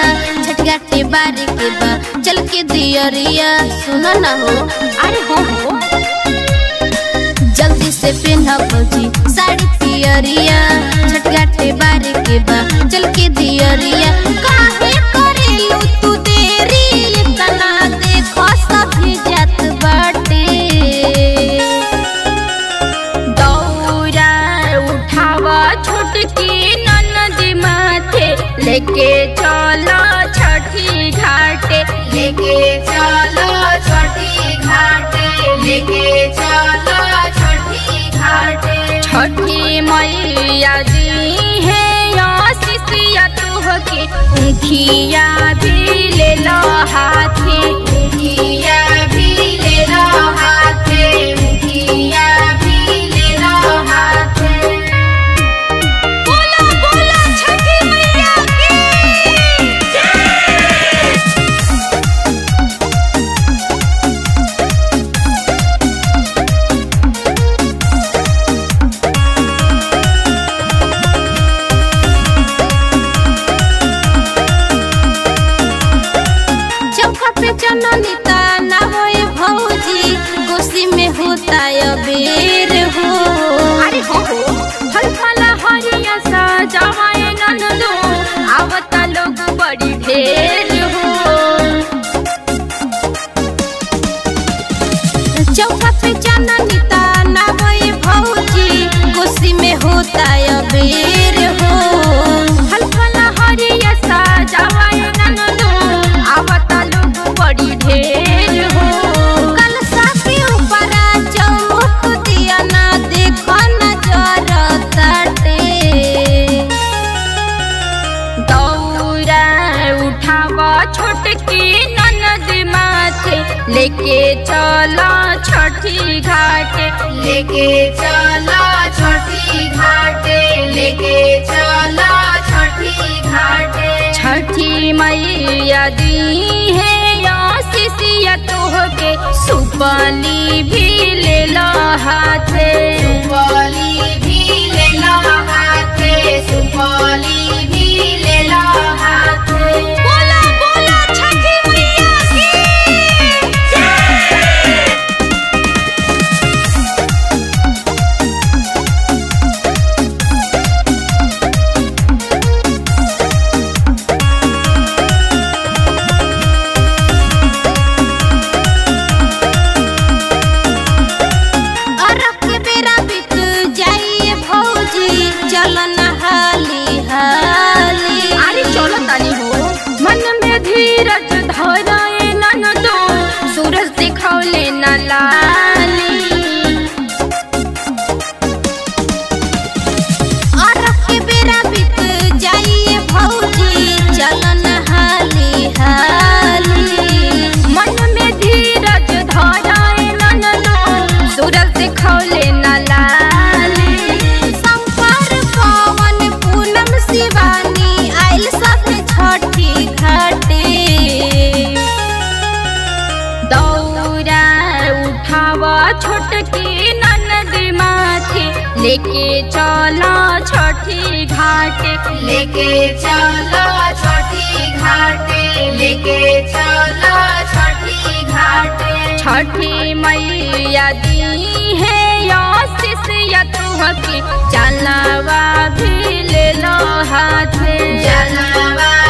छठगाटे बारे के बा चल के दियरिया सुना ना हो अरे हो हो जल्दी से पहना भौजी साड़ी पियरिया छठगाटे बारे के बा चल के दियरिया काहे करेलू तू देरी इतना देखो सभी जात बाटे दौरा उठावा छोटकी ननद माथे लेके चलो छठी घाटे लेके चलो छठी घाटे लेके चलो छठी घाटे छठी मैया दी है आशीषिया तुहके उखिया भी ले लो हाथे मुखिया भी ले लो हाथे मुखिया भी ले लो हाथे बोला बोला छठी मैया की चौका पे चननी ताना होए भौजी गोसी में होता अबेर हो अरे हो हो फल फला हरिया सजावाए ननदो आवता लोग बड़ी ढेर हो चौका पे चननी ताना होए भौजी गोसी में होता अबेर हो फल फला हरिया सजावाए ननदो आवता लोग बड़ी ढेर हो कलसा के ऊपर चौमुख दिया ना देखो नजर तटे दौरा उठावा छोटकी ननद माथे लेके चला छठी घाटे लेके चलो छठी घाटे लेके चलो छठी घाटे छठी मैया दी है आशीषिया तोहके सुपली भी ले लो हाथे सुपौली भी ले लो हाथे सुपौली भी ले लो हाथे बोला बोला छठी मैया की अरब के बेरा बीत जाइए भौजी चल नहाली हाली अरे चलो तानी हो मन में धीरज धराए ननदो सूरज दिखौले न लाली अरब के बेरा बीत जाइए भौजी चल नहाली हाली मन में धीरज धराए ननदो सूरज दिखौले न लाली संपर पवन पूनम शिवानी आइल सब छठी घाटे दौरा उठावा छोटकी ननद माथे लेके चला छठी घाटे लेके चलो छठी घाटे लेके चलो छठी घाटे छठी मैया दी है आशीषिया तुहके चलावा भी ले लो हाथे जलवा